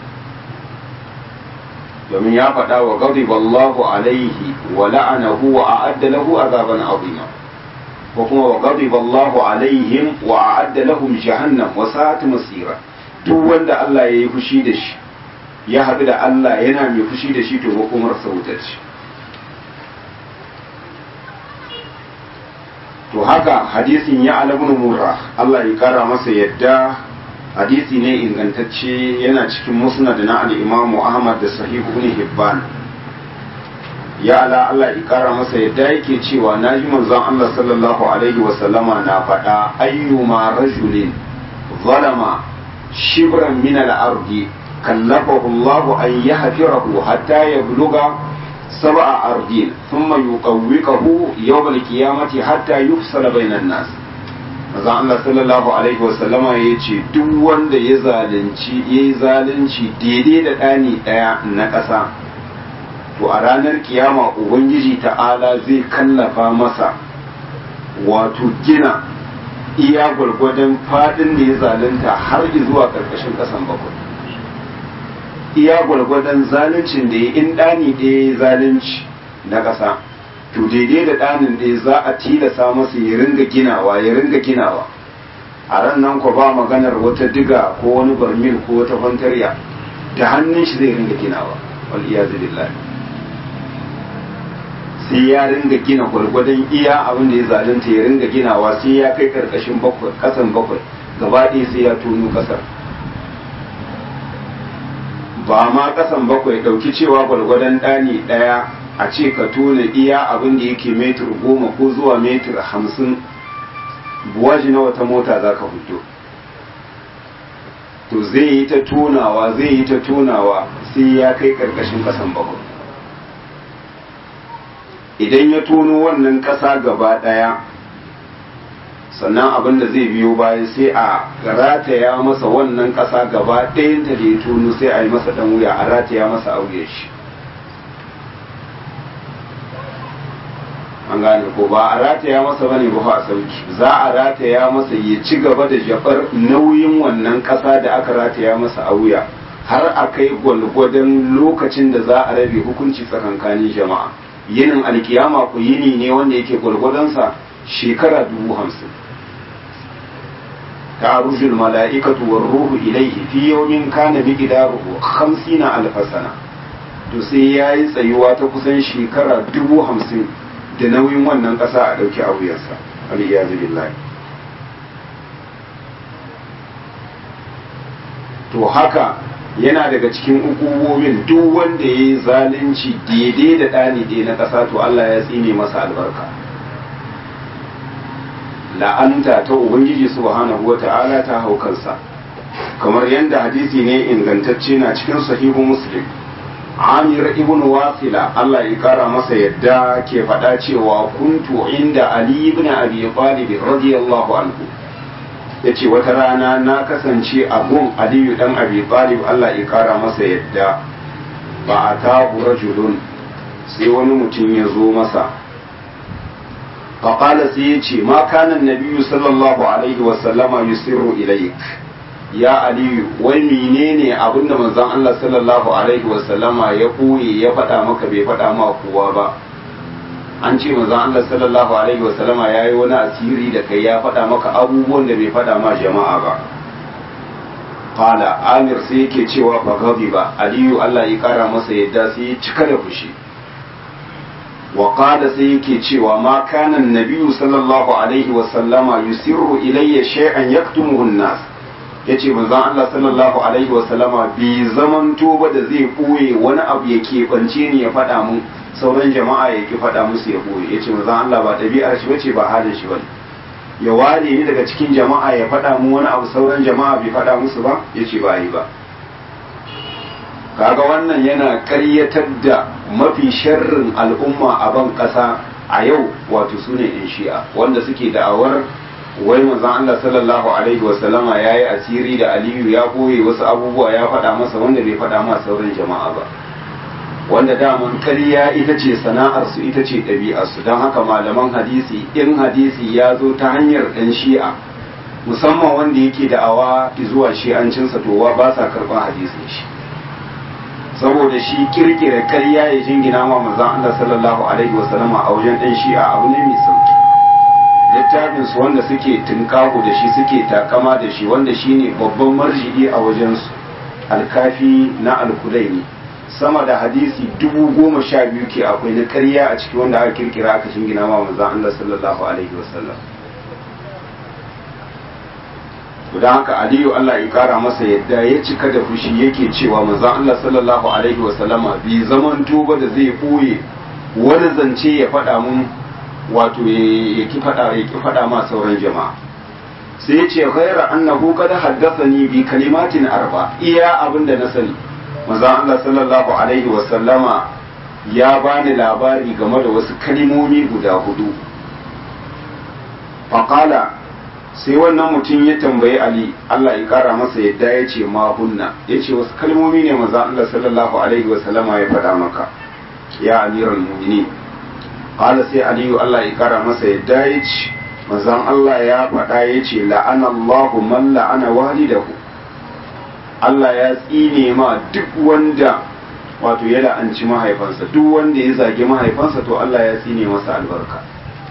domin ya faɗa wa ghadiba Allahu alaihi wa la'anahu wa a'adda lahu azaban azima ko kuma wa ghadiba Allahu alaihim wa a'adda lahum jahannam wa sa'at masira duk wanda Allah ya yi fushi da shi ya haɗu da Allah yana mai fushi da shi to makomar sautaci to haka hadisin ya alabun murra Allah ya kara masa yadda hadisi ne ingantacce yana cikin musnad na al-imamu ahmad da sahih ibn hibban ya ala Allah ya kara masa yadda yake cewa naji manzon Allah sallallahu alaihi wa sallama na faɗa ayyuma rajulin zalama shibran min al-ardi kallafahu Allah an yahfirahu hatta yabluga sab'a ardin thumma yuqawwiqahu yawm al-qiyamati hatta yufsala bainan nas manzon Allah sallallahu alaihi wasallama ya ce duk wanda ya zalunci ya yi zalunci daidai da ɗani ɗaya na ƙasa to a ranar kiyama ubangiji ta'ala zai kallafa masa wato gina iya gwargwadon faɗin da ya zalunta har zuwa ƙarƙashin ƙasan bakwai iya gwargwadon zaluncin da ya in ɗani ɗaya ya zalunci na ƙasa to daidai da ɗanin ɗaya za a tilasa masa ya ringa ginawa ya ringa ginawa a ran nan ku ba maganar wata diga ko wani barmil ko wata fantarya da hannun shi zai ringa ginawa wal iyazu billahi sai ya ringa gina gwargwadon iya abin da ya zalunta ya ringa ginawa sai ya kai karkashin bakwai kasan bakwai gaba ɗaya sai ya tono kasar ba ma kasan bakwai ɗauki cewa gwargwadon ɗani ɗaya a ce ka tona iya abin da yake metir goma ko zuwa metir hamsin buwaji na wata mota za ka fito to zai yi ta tonawa zai yi ta tonawa sai ya kai ƙarƙashin ƙasan bakwai idan ya tono wannan ƙasa gaba ɗaya sannan abin da zai biyo bayan sai a rataya masa wannan ƙasa gaba ɗayanta da ya tono sai a yi masa ɗan wuya a rataya masa auye shi an gane ko ba a rataya masa bane ba a sauki za a rataya masa ya ci gaba da jafar nauyin wannan ƙasa da aka rataya masa a wuya har a kai gwalgwadon lokacin da za a rabe hukunci tsakankanin jama'a yinin alkiyama ku yini ne wanda yake gwargwadonsa shekara dubu hamsin تعرج الملائكة والروح إليه في يوم كان مقداره خمسين ألف سنة to sai ya yi tsayuwa ta kusan shekara dubu hamsin da nauyin wannan ƙasa a ɗauki a wuyarsa aliyazu billahi to haka yana daga cikin ukubomin duk wanda ya yi zalunci daidai da ɗani ɗaya na ƙasa to Allah ya tsine masa albarka la'anta ta ubangiji subhanahu wa ta'ala ta hau kansa kamar yadda hadisi ne ingantacce na cikin sahihu muslim amir ibn wasila Allah ya kara masa yadda ke faɗa cewa kuntu inda ali ibn abi talib radiyallahu anhu yace wata rana na kasance a gun aliyu dan abi talib Allah ya kara masa yadda ba a tabu rajulun sai wani mutum ya zo masa فقال سيتي ما كان النبي صلى الله عليه وسلم يسر إليك يا علي wai menene abinda manzon Allah sallallahu alaihi wasallama ya koye ya faɗa maka bai faɗa ma kowa ba an ce manzon Allah sallallahu alaihi wasallama ya yi wani asiri da kai ya faɗa maka abubuwan da bai faɗa ma jama'a ba qala amir sai yake cewa fa ba aliyu Allah ya kara masa yadda sai ya cika da fushi وقال سيكي cewa ما كان النبي صلى الله عليه وسلم يسر إلي شيئا يكتمه الناس yace manzon Allah sallallahu alaihi wa sallama bi zaman ba da zai koye wani abu ya keɓance ni ya faɗa mun sauran jama'a ya ki faɗa musu ya koye yace manzon Allah ba ɗabi'ar shi bace ba halin shi bane ya ware ni daga cikin jama'a ya faɗa mun wani abu sauran jama'a bai faɗa musu ba yace ba yi ba kaga wannan yana karyatar da mafi sharrin al'umma a ban ƙasa a yau wato su ne in shi'a wanda suke da'awar wai manzon Allah sallallahu alaihi wa sallama yayi asiri da Aliyu ya boye wasu abubuwa ya faɗa masa wanda bai faɗa ma sauran jama'a ba wanda daman karya ita ce sana'ar su ita ce ɗabi'ar su don haka malaman hadisi in hadisi ya zo ta hanyar ɗan shi'a musamman wanda yake da'awa zuwa shi'ancinsa to ba sa karɓar hadisin shi saboda shi kirkira karya ya jingina ma manzon Allah sallallahu alaihi wasallam a wajen ɗan shi'a abu ne mai sauki littafin su wanda suke tunkahu da shi suke takama da shi wanda shine babban marji'i a wajen su alkafi na alkulaini sama da hadisi dubu goma sha biyu ke akwai na karya a ciki wanda aka kirkira aka jingina ma manzon Allah sallallahu alaihi wasallam don haka aliyu Allah ya kara masa yadda ya cika da fushi yake cewa manzon Allah sallallahu alaihi wa sallama bi zaman tuba da zai boye wani zance ya faɗa mun wato ya ki faɗa ya ki faɗa ma sauran jama'a sai ya ce ghaira annahu qad haddathani bi kalimatin arba iya abin da na sani manzon Allah sallallahu alaihi wa sallama ya bani labari game da wasu kalimomi guda hudu faqala sai wannan mutum ya tambayi Ali Allah ya kara masa yadda ya ce ma hunna ya ce wasu kalmomi ne maza Allah sallallahu alaihi wasallama ya faɗa maka ya amiral mu'minin qala sai aliyu Allah ya kara masa yadda ya ce mazan Allah ya faɗa ya ce la'ana Allahu man la'ana walidahu Allah ya tsine ma duk wanda wato ya la'anci mahaifansa duk wanda ya zagi mahaifansa to Allah ya tsine masa albarka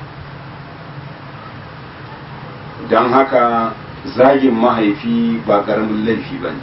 don haka zagin mahaifi ba ƙaramin laifi ba ne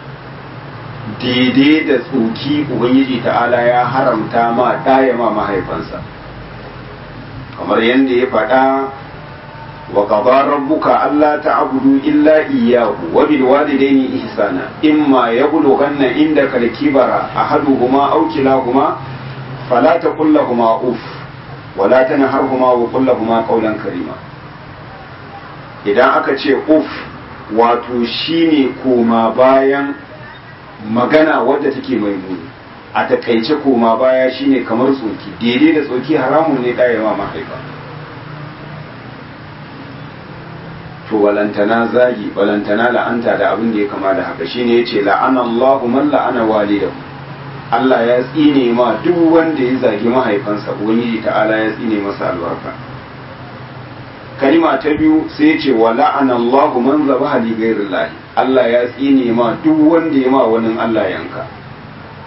daidai da tsoki ubangiji ta'ala ya haramta ma ɗaya ma mahaifansa kamar yadda ya faɗa wa qada rabbuka alla ta'budu illa iyyahu wa bil walidayni ihsana imma yablughanna indaka al-kibara ahaduhuma aw kilahuma fala taqul lahumu uff wala tanharhuma wa qul lahumu qawlan karima idan aka ce uf wato shine koma bayan magana wadda take mai muni a takaice koma baya shine kamar tsoki daidai da tsoki haramun ne ɗayewa mahaifa to walantana zagi walantana la'anta da abin da ya kama da haka shine yace la'ana Allahu man la'ana walidahu Allah ya tsine ma duk wanda ya zagi mahaifansa ubangiji ta'ala ya tsine masa albarka kalima ta biyu sai ce wa la'ana Allahu man zabaha li ghairillah Allah ya tsine ma duk wanda ya ma wani Allah yanka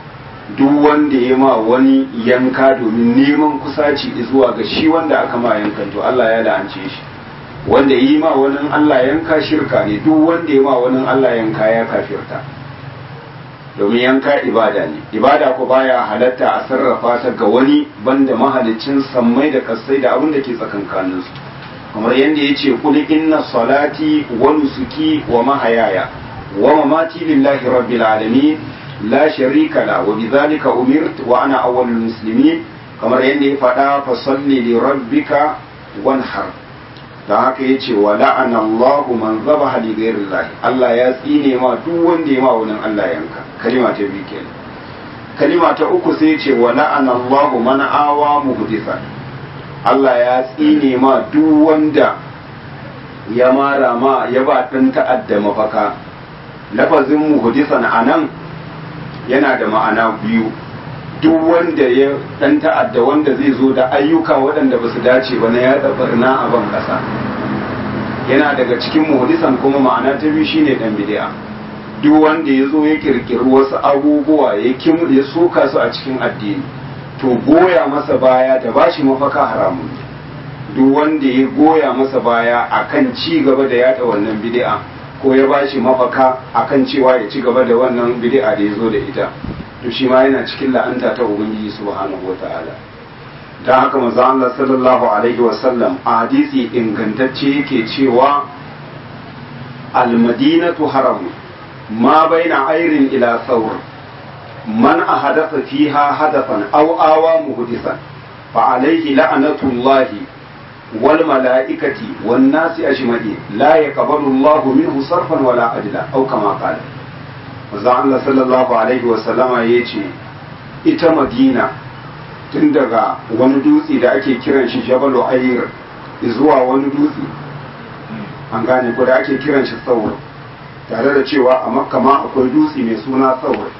duk wanda ya ma wani yanka domin neman kusaci zuwa ga shi wanda aka ma yankan to Allah ya la'ance shi wanda yi ma wani Allah yanka shirka ne duk wanda ya ma wani Allah yanka ya kafirta domin yanka ibada ne ibada ko baya halatta a sarrafa ta ga wani banda mahalicin sammai da kasai da abin da ke tsakankanin su kamar yadda ya ce kul inna salati wa nusuki wa mahayaya wa mamati lillahi rabbil alamin la sharika la wa bidhalika umirtu wa ana awwalul muslimin kamar yadda ya faɗa fa salli li rabbika wanhar da haka ya ce wa la'ana Allahu man zabaha li ghayrillahi Allah ya tsine ma duk wanda ya ma wani Allah yanka kalima ta biyu kenan kalima ta uku sai ya ce wa la'ana Allahu man awa muhdithan Allah ya tsine ma duk wanda ya mara ma ya ba dan ta'adda mafaka lafazin muhdithan anan yana da ma'ana biyu duk wanda ya dan ta'adda wanda zai zo da ayyuka waɗanda ba su dace ba na yada barna a ban ƙasa yana daga cikin muhdisan kuma ma'ana ta biyu shine dan bid'a duk wanda ya zo ya kirkiri wasu abubuwa ya kim ya soka su a cikin addini to goya masa baya da bashi mafaka haramun duk wanda ya goya masa baya akan ci gaba da yada wannan bid'a ko ya bashi mafaka akan cewa ya ci gaba da wannan bid'a da ya zo da ita to shi ma yana cikin la'anta ta ubangiji subhanahu wata'ala dan haka manzo Allah sallallahu alaihi wasallam a hadisi ingantacce yake cewa al-madinatu haram ma baina ayrin ila thawr man ahadatha fiha hadathan aw awa muhdisan fa alayhi la'natullahi wal mala'ikati wan nasi ajma'in la yaqbalu Allahu minhu sarfan wala adla aw kama qala manzo Allah sallallahu alaihi wasallama ya ce ita madina tun daga wani dutse da ake kiran shi jabalu ayir zuwa wani dutse an gane ko da ake kiran shi saur tare da cewa a makka ma akwai dutse mai suna saur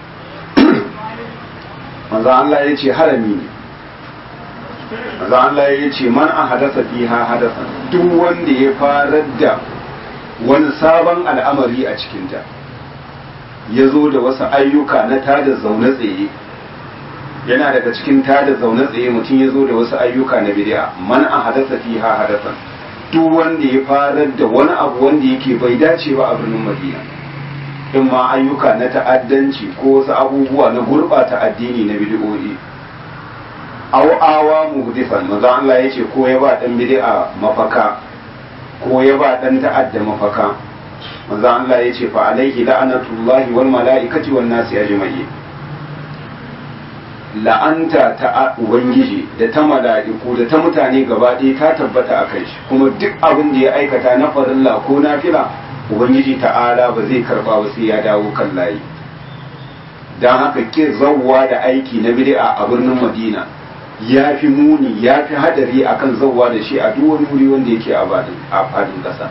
manzo Allah ya ce harami ne manzo Allah ya ce man a hadasa fiha hadasa duk wanda ya farar da wani sabon al'amari a cikinta ya zo da wasu ayyuka na tada zaune tsaye yana daga cikin tada zaune tsaye mutum ya zo da wasu ayyuka na bid'a man a hadasa fiha hadasan duk wanda ya farar da wani abu wanda yake bai dace ba a birnin madina in ma ayyuka na ta'addanci ko wasu abubuwa na gurɓata addini na bid'o'i aw awa muhdifan manzo Allah yace ko ya ba dan bid'a mafaka ko ya ba dan ta'adda mafaka manzo Allah ya ce fa alaihi la'anatullahi wal mala'ikati wan nasi ajma'in la'anta ta ubangiji da ta mala'iku da ta mutane gaba ɗaya ta tabbata a kai shi kuma duk abin da ya aikata na farilla ko nafila ubangiji ta'ala ba zai karba ba sai ya dawo kan layi dan haka ke zawwa da aiki na bid'a a birnin Madina ya fi muni ya fi hadari akan zawwa da shi a duk wani wuri wanda yake a fadin ƙasa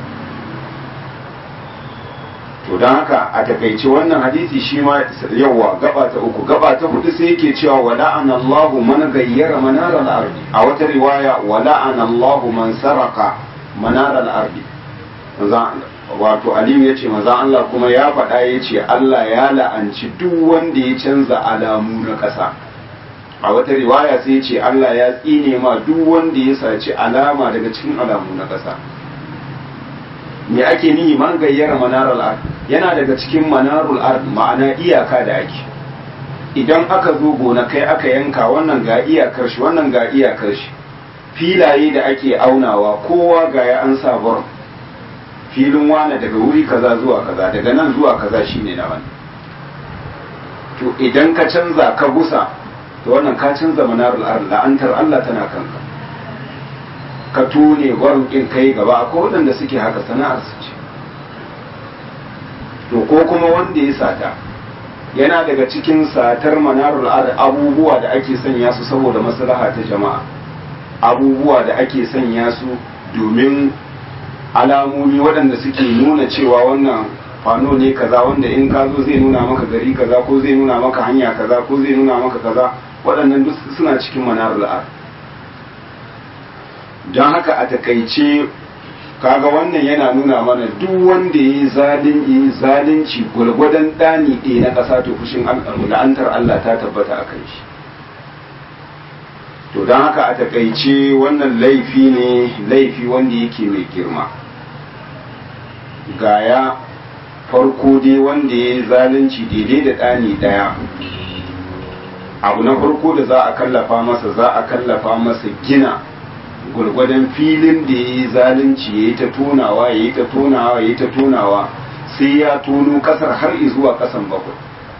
to don haka a takaice wannan hadisi shi ma yawa gaba ta uku gaba ta hudu sai yake cewa wa la'ana Allah man gayyara manar al-ardi a wata riwaya wa la'ana Allah man saraka manar al-ardi wato Aliyu yace manzo Allah kuma ya faɗa yace Allah ya la'anci duk wanda ya canza alamu na ƙasa a wata riwaya sai yace Allah ya tsine ma duk wanda ya saci alama daga cikin alamu na ƙasa me ake nihi man gayyara manarul ard yana daga cikin manarul ard ma'ana iyaka da ake idan aka zo gona kai aka yanka wannan ga iyakar shi wannan ga iyakar shi filaye da ake aunawa kowa ga ya an sa bar filin wane daga wuri kaza zuwa kaza daga nan zuwa kaza shine na wani to idan ka canza ka gusa to wannan ka canza manarul ard la'antar Allah tana kanka ka tone gwarukin kai gaba akwai waɗanda suke haka sana'ar su ce to ko kuma wanda ya sata yana daga cikin satar manarul ar abubuwa da ake sanya su saboda maslaha ta jama'a abubuwa da ake sanya su domin alamomi waɗanda suke nuna cewa wannan fano ne kaza wanda in ka zo zai nuna maka gari kaza ko zai nuna maka hanya kaza ko zai nuna maka kaza waɗannan duk suna cikin manarul ar don haka a takaice kaga wannan yana nuna mana duk wanda ya yi zalunci gwalgwadon ɗani ɗaya na ƙasa to fushin la'antar Allah ta tabbata a kan shi to don haka a takaice wannan laifi ne laifi wanda yake mai girma gaya farko dai wanda ya yi zalunci daidai da ɗani ɗaya abu na farko da za a kallafa masa za a kallafa masa gina gwargwadon filin da ya yi zalunci ya yi ta tonawa ya yi ta tonawa ya yi ta tonawa sai ya tono kasar har zuwa kasan bakwai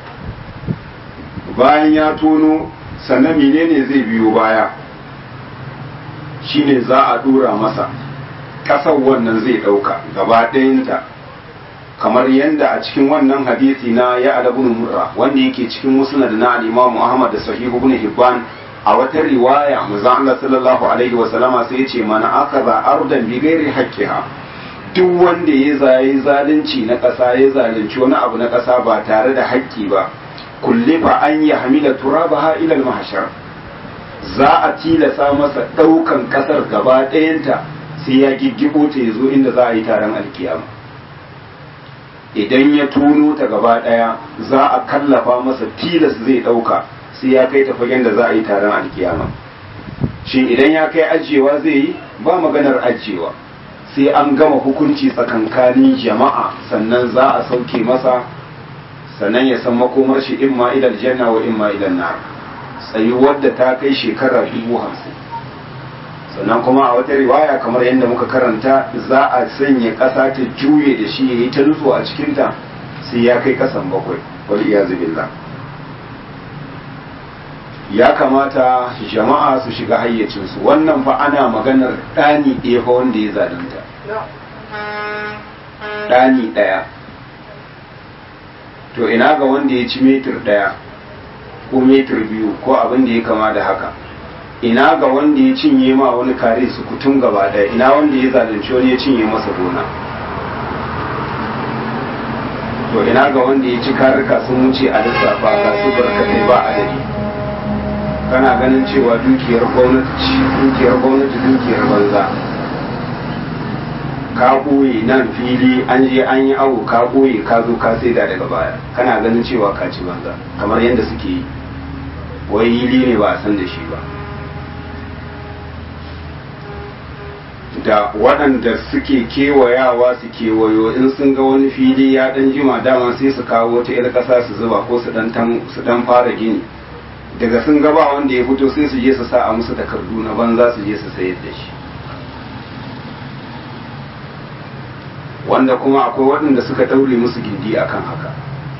bayan ya tono sannan menene zai biyo baya shine za a dora masa kasar wannan zai dauka gaba ɗayanta kamar yadda a cikin wannan hadisi na ya alabun murra wanda yake cikin musnad na al-imam Ahmad da sahih ibn Hibban a wata riwaya manzon Allah sallallahu alaihi wa sallama sai yace mana akaza ardan bi ghairi haqqiha duk wanda ya zayi zalunci na ƙasa ya zalunci wani abu na ƙasa ba tare da haƙƙi ba kullifa an ya hamila turabaha ila al-mahshar za a tilasa masa ɗaukan ƙasar gaba ɗayanta sai ya giggibo ta yazo inda za a yi taron alkiyama idan ya tono ta gaba ɗaya za a kallafa masa tilas zai ɗauka sai ya kai ta fagen da za a yi taron alkiyama shin idan ya kai ajiyewa zai yi ba maganar ajiyewa sai an gama hukunci tsakankanin jama'a sannan za a sauke masa sannan ya san makomar shi imma ilal janna wa imma ilal nar tsayuwar da ta kai shekara dubu hamsin sannan kuma a wata riwaya kamar yadda muka karanta za a sanya ƙasa ta juye da shi ya yi ta nutso a cikinta sai ya kai ƙasan bakwai wal iyazu billah ya kamata jama'a su shiga hayyacinsu wannan fa ana maganar ɗani ɗaya fa wanda ya zalunta ɗani ɗaya to ina ga wanda ya ci metir ɗaya ko metir biyu ko abin da ya kama da haka ina ga wanda ya cinye ma wani kare su kutum gaba ɗaya ina wanda ya zalunci wani ya cinye masa gona to ina ga wanda ya ci karika sun wuce a lissafa ga su barkatai ba adadi kana ganin cewa dukiyar gwamnati dukiyar gwamnati dukiyar banza ka ɓoye nan fili an je an yi awo ka ɓoye ka zo ka saida daga baya kana ganin cewa ka ci banza kamar yadda suke yi wai yili ne ba a san da shi ba da waɗanda suke kewayawa su kewayo in sun ga wani fili ya ɗan jima dama sai su kawo wata 'yar ƙasa su zuba ko su ɗan fara gini daga sun gaba wanda ya fito sai su je su sa a musu takardu na banza su je su sayar da shi wanda kuma akwai waɗanda suka ɗaure musu gindi akan haka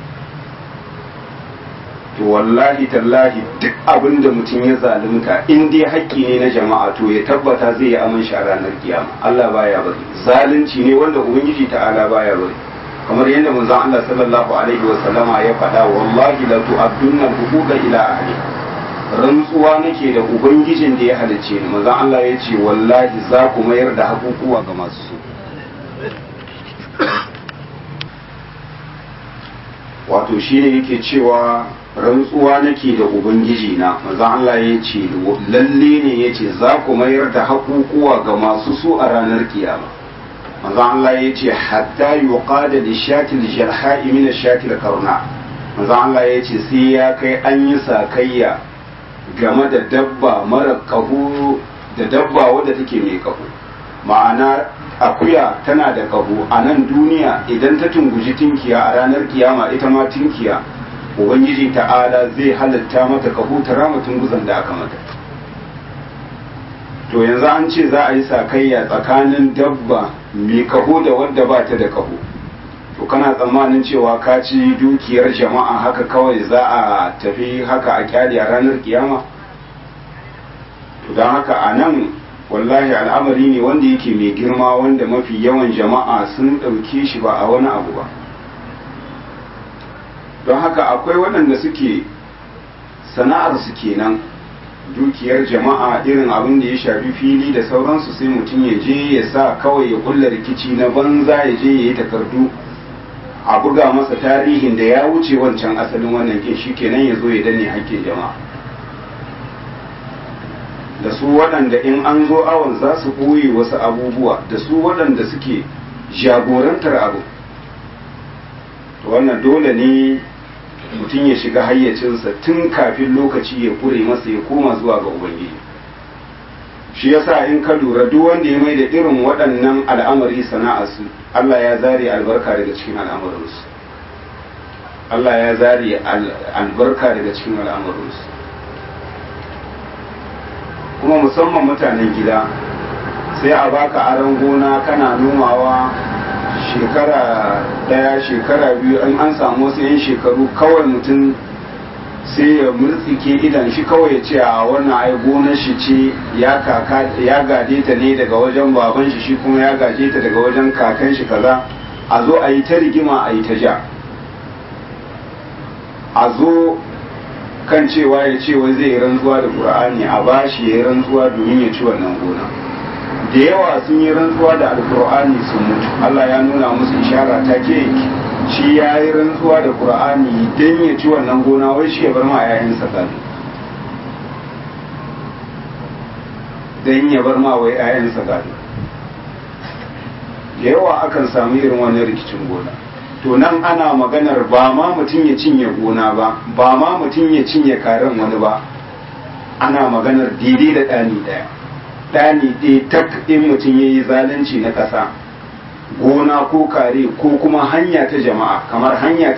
to wallahi tallahi duk abin da mutum ya zalunta in dai haƙƙi ne na jama'a to ya tabbata zai yi aman shi a ranar kiyama Allah baya bari zalunci ne wanda ubangiji ta'ala baya bari kamar yadda manzon Allah sallallahu alaihi wa sallama ya faɗa wallahi la tu'addunna huquqa ila ahli rantsuwa nake da ubangijin da ya halicce ni manzon Allah ya ce wallahi za ku mayar da hakukuwa ga masu su wato shine yake cewa rantsuwa nake da ubangiji na manzon Allah ya ce lalle ne ya ce za ku mayar da hakukuwa ga masu su a ranar kiyama manzo Allah ya ce hatta yuqada li shatil jarha'i min shatil karna manzo Allah ya ce sai ya kai an yi sakayya game da dabba mara kahu da dabba wadda take mai kahu ma'ana akuya tana da kahu a nan duniya idan ta tunguji tinkiya a ranar kiyama ita ma tinkiya ubangiji ta'ala zai halatta mata kahu ta rama tunguzan da aka mata to yanzu an ce za a yi sakayya tsakanin dabba mai kaho da wadda ba ta da kaho to kana tsammanin cewa ka ci dukiyar jama'a haka kawai za a tafi haka a kyale a ranar kiyama to don haka a nan wallahi al'amari ne wanda yake mai girma wanda mafi yawan jama'a sun ɗauke shi ba a wani abu ba don haka akwai waɗanda suke sana'ar su kenan dukiyar jama'a irin abin da ya shafi fili da sauransu sai mutum ya je ya sa kawai ya kulla rikici na banza ya je ya yi takardu a buga masa tarihin da ya wuce wancan asalin wannan kin shi kenan ya zo ya danne hakkin jama'a da su waɗanda in an zo awon za su ɓoye wasu abubuwa da su waɗanda suke jagorantar abu to wannan dole ne mutum ya shiga hayyacinsa tun kafin lokaci ya kure masa ya koma zuwa ga ubangiji shi yasa in ka lura duk wanda ya mai da irin waɗannan al'amari sana'arsu Allah ya zare albarka daga cikin al'amarinsu Allah ya zare albarka daga cikin al'amarinsu kuma musamman mutanen gida sai a baka aron gona kana nomawa shekara daya shekara biyu in an samu wasu 'yan shekaru kawai mutum sai ya murtsike idan shi kawai ya ce a wannan ai gonar shi ce ya kaka ya gade ta ne daga wajen baban shi shi kuma ya gaje ta daga wajen kakan shi kaza a zo a yi ta rigima a yi ta ja a zo kan cewa ya ce wai zai rantsuwa da qur'ani a bashi ya rantsuwa domin ya ci wannan gona da yawa sun yi rantsuwa da alqur'ani sun mutu Allah ya nuna musu ishara ta ke shi ya yi rantsuwa da qur'ani don ya ci wannan gona wai shi ya bar ma yayansa gado don ya bar ma wai yayansa gado da yawa akan samu irin wannan rikicin gona to nan ana maganar ba ma mutum ya cinye gona ba ba ma mutum ya cinye karen wani ba ana maganar daidai da ɗani ɗaya ɗani ɗaya tak in mutum ya yi zalunci na ƙasa gona ko kare ko kuma hanya ta jama'a kamar hanya ta